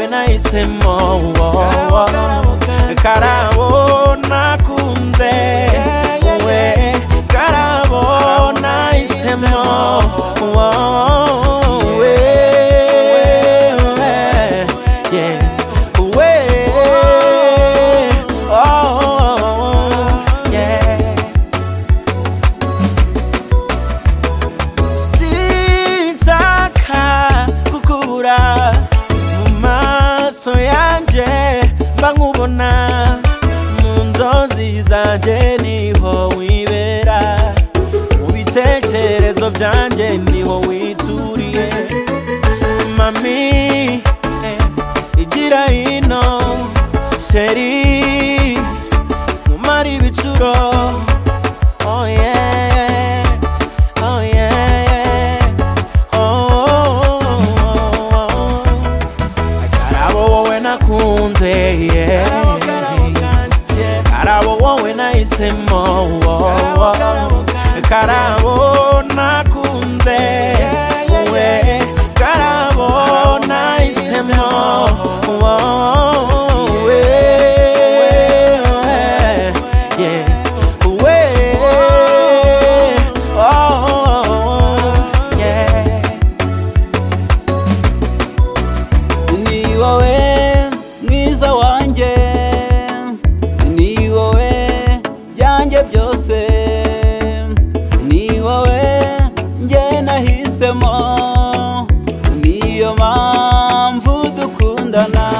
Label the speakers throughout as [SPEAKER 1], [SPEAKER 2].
[SPEAKER 1] umutima karabo nakunze we karabo nahisemo we yeah, we oh yeah sinzaka kukubura mu maso yanjye mba nkubona mu nzozi zanjye niho wibera mu bitekerezo byanjye niho wituriye mami eh, igira hino sheri mumara ibicuro oh yeah Oh yeah, oh. Karabo wowe nakunze, yeah. Karabo wowe nahisemo, oh. Karabo nakunze, we. Karabo nahisemo, oh, we. Yeah. Way, oh, yeah.
[SPEAKER 2] ni wowe mwiza wanjye ni wowe byanjye byose ni wowe njye nahisemo niyo mpamvu dukundana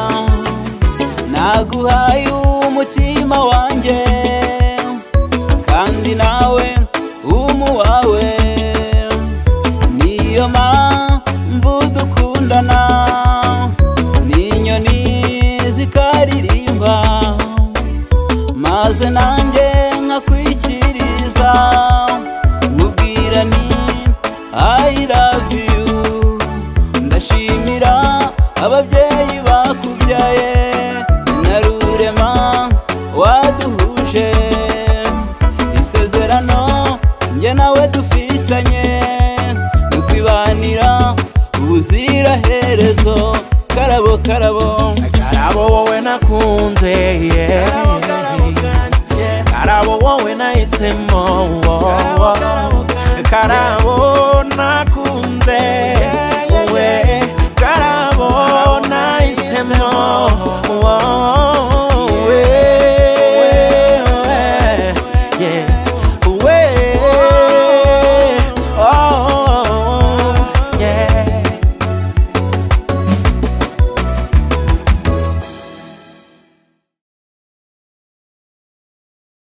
[SPEAKER 2] naguhaye umutima wanjye kandi nawe umuwawe niyo mpamvu dukundana n'inyoni zikaririmba maze nanjye nkakwikiriza nkubwira ni I love you ndashimira ababyeyi bakubyaye na rurema waduhuje isezerano njye nawe dufitanye ni ukwibanira ubuziraherezo karabo karabo
[SPEAKER 1] Karabo wowe nakunze yeah. Karabo wowe nahisemo oh. Karabo nakunze we Karabo nahisemo